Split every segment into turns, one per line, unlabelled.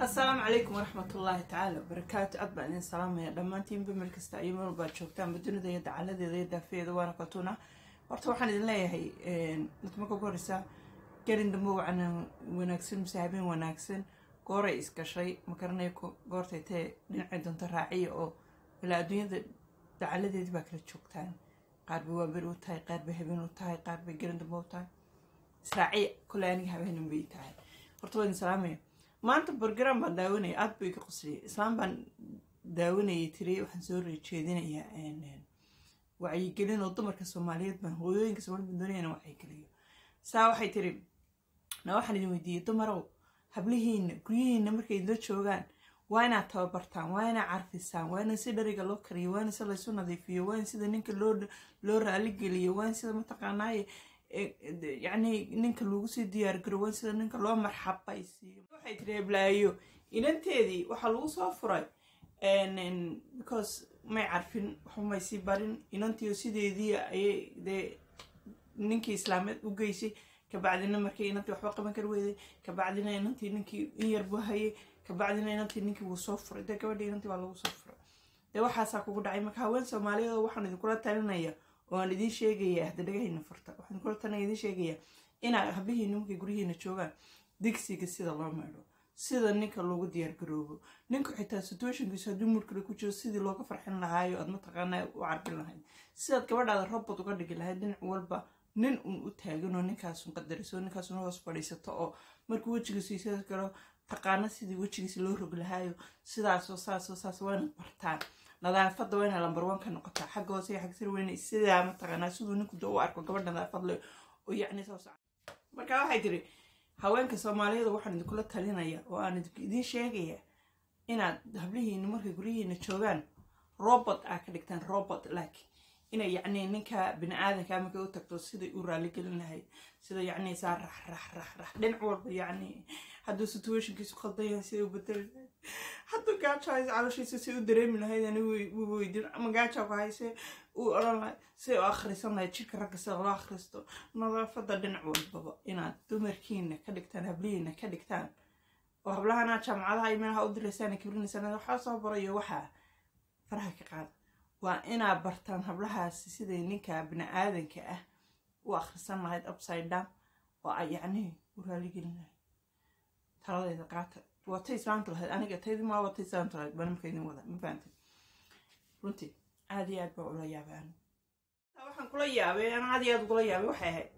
asalaamu calaykum waraxmat ullaahi tacaala wabarakaatu aad baan idin salaamaya dhammaantiinba meel kasta iyo meel baad joogtaanba dunida iyo dacaladeeda iyo daafeeda waana katuna horta waxaan idin leeyahay mid marka ugu horeysa gelin dambe wacan wanaagsan mise habeen wanaagsan gooray isgashay makaranayo goortay tee dhinacay doonto raaciya oo ilaa adduunyada dacaladeedii baa kala joogtaan qaar bay waaberi u tahay qaar bay habeen u tahay qaar bay gelin dambe u tahay israaciya kole aniga habeenan bay tahay horta waa idin salaamaya maanta borgram baan daawanaya aada buu iga qosliyay islaam baan daawanayay tiri waxaan soo reejeedinayaa wacyigelin oo dumarka soomaaliyeed baan hooyooyinka soomaaliyed baan doonaya inaan wacyigeliyo saa waxay tiri na waxaan idin weydiiyey dumarow hablihiina guryihiina markay idinla joogaan waa inaad tababartaan waa inaad carfisaan waa in si dhariga loo kariyo waa in si laysu nadiifiyo waa in sida ninka loo loo raaligeliyo waa in sida mataqaanaaye yacni ninka lagu sii diyaar garo waa in sida ninka loo marxabaysiiyo waxay tiri heblaayo inanteedii waxaa lagu soo furay because may carfin waxba may sii barin inantiio sideedii ayay dee ninkii islaameed u geysay kabacdina markii inantii waxba qaban kar weyday kabacdina inantii ninkii in yar buu hayay kabacdina inantii ninkii wuu soo furay dee gabadhii inantii waa lagu soo furay dee waxaasaa kugu dhacay marka haween soomaaliyeed waxaan idinkula talinaya oo aan idiin sheegaya hadda dhagahayna furta waxaan idinkula talinaya idiin sheegaya inaa hablihiina markay guryihiina joogaan digsiga sida loo meedho sida ninka loogu diyaar garoobo ninka xitaa situationkiisu haddii murkale ku jiro sidii looga farxin lahaayo aad mataqaanaa u carbin lahayd sidaad gabadhaada robot uga dhigi lahayd dhinac walba nin un u taaganoo ninkaasun qadariso ninkaasun hoos fadhiisato oo markuu wejigiisu isa galo taqaano sidii wejigiisa loo rog lahaayo sidaasoo saasoo saas waa inaad bartaan nadaafadda waa inaa lambar one ka noqotaa xagga hoose iyo xagga sir weyne sidaa mataqaanaa siduu ninku doo u arko gabadh nadaafad le oo yacni soo soco marka waxay tiri haweenka soomaaliyeed waxaan idinkula talinaya oo aan idiin sheegaya inaad hablihiina markay guryihiina joogaan robot aa ka dhigtaan robot laakiin inay yacni ninka bini aadanka markay u tagto siday u raaligelin lahayd sida yacni saa rax rax rax rax dhinac walba yacni hadduu situationkiisu khaldan yahay siday u bedeli lahayd hadduu gaajo hayse calooshiisa si u dareemi lahayd ani weydin ama gaajo ku hayse uu odhan lahayd siday u akhrisan lahayd jirka ragga sida loo akhristo nadaafadda dhinac walbaba inaad dumarkiina ka dhigtaan hablihiina ka dhigtaan oo hablahana jaamacadaha iyo meelaha u diraysaan kibrinaysaan waxaa soo barayo waxaa faraha ka qaada waa inaad bartaan hablahaasi siday ninka bini aadanka ah u akhrisan lahayd upside down oo ay yacnii u raaligelin lahayd taladeeda qaata watay islaanta lahayd aniga taydii maa watay islaanta lahayd baa nimarka idin wada ma fahantay runtii aad iyo aad baa ula yaabay anigu waxaan kula yaabay ana aad iyo aad ugula yaabay waxay ahayd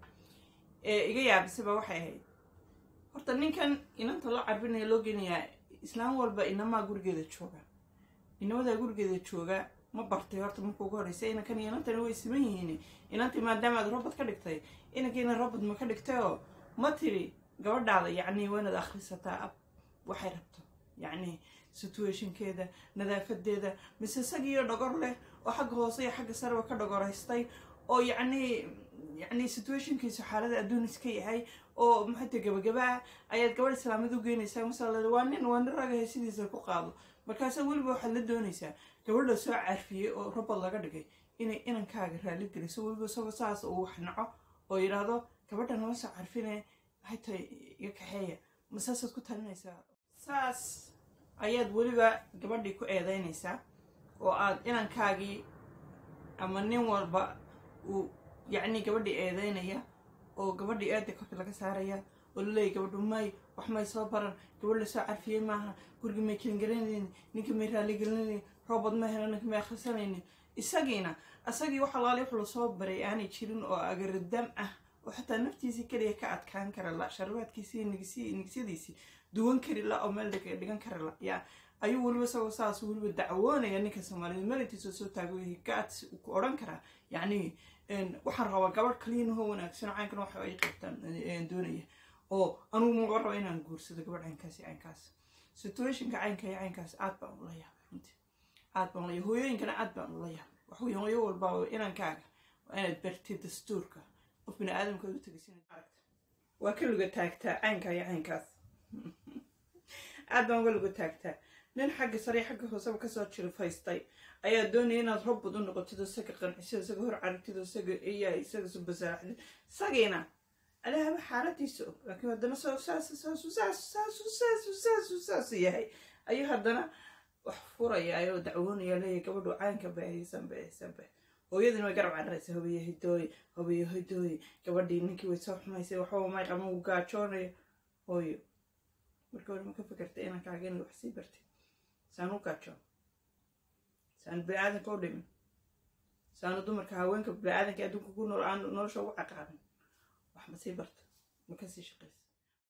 ee iga yaabisaba waxay ahayd horta ninkan inanta loo carbinaya loo geynayaa islaam walba inamaa gurigeeda jooga inamadaa gurigeeda jooga ma bartay horta marka ugu horeysa inankan iyo inantani way siman yihiin inantii maadaama aad robot ka dhigtay inankiina robot ma ka dhigtay oo ma tiri gabadhaada yacni waa inaad akhrisataa ab waxay rabto yacni situationkeeda nadaafadeeda mise isagiiyo dhogor leh oo xagga hoose iyo xagga sareba ka dhogoraystay oo yacni yacni situationkiisu xaalada adduun iska yahay oo maxayta gabagabaa ayaad gabadh islaamid u geynaysaa masala waa nin waa nin ragahay sidiisa ku qaado markaasa weliba waxaad la doonaysaa gabadh la soo carfiyey oo robot laga dhigay inay inankaaga raali geliso weliba isagoo saas uu wax naco oo yidhaahdo gabadha nama soo carfine maxay tahay iga kaxeeya ma saasaad ku talinaysaa saas ayaad weliba gabadhii ku eedeynaysaa oo aad inankaagii ama nin walba uu yacni gabadhii eedeynaya oo gabadhii eeda korka laga saaraya oo laleeyahy gabadhu may wax may soo baran gabadh la soo carfiyey maaha gurigi may kelingelinaynin ninka may raaligelinaynin robot ma helo ninka may akhrisanaynin isagiina isagii wax alaali wax lasoo baray aanay jirin oo agaradam ah oo xataa naftiisii keliya ka adkaan kara la sharbaadkiisii nigisyadiisii duwan kari la oo meel dhigan kara la yaa ayuu weliba isagoo saas weliba dacwoonaya ninka soomaaliyeed melintiisa soo taago gaad ku odhan karaa yacni waxaan rabaa gabadh kaliyanahoo wanaagsan caynkan waxa ay qabtaan doonaya oo anugu maga raba inaan guursado gabadh caynkaas iyo caynkaas situationka caynka iyo caynkaas aad baan ula yaabay runtii aad baan ula yaabay hooyooyinkana aad baan ula yaabay waxweeye hooyo walbaa inankaaga waa inaad bartid dastuurka qof bini aadamka u tegaysin aragta waa ka luga taagtaa caynka iyo caynkaas aad baan uga luga taagtaa nin xagga sare xagga hooseba kasoo jirifaystay ayaa doonaya inaad robot u noqotid isaga qancisid isaga hor caragtid isaga iya isaga subasaaxdid isagiina alaahaba xaaladiisa og laakiin haddana soo saas saasu saasu saasu saasu saasu saasu yahay ayuu haddana wax furaya ayoo dacwoonaya leeyahy gabadhu caynka bay haysan bay haysan bay hooyadina way garab cararaysa hobiye hidooye hobiye hidooye gabadhii ninkii way soo xumaysay waxba may qama uu gaajoonayo hooyo marka hore ma ka fekerta inankaaga inay wax sii bartay saan u gaajoon saanu bini-aadanka u dhimin saanu dumarka haweenka bini-aadanka adduunka ku nool aan nolosha ugu caqaabin wax ma sii barta ma kasii shaqaysa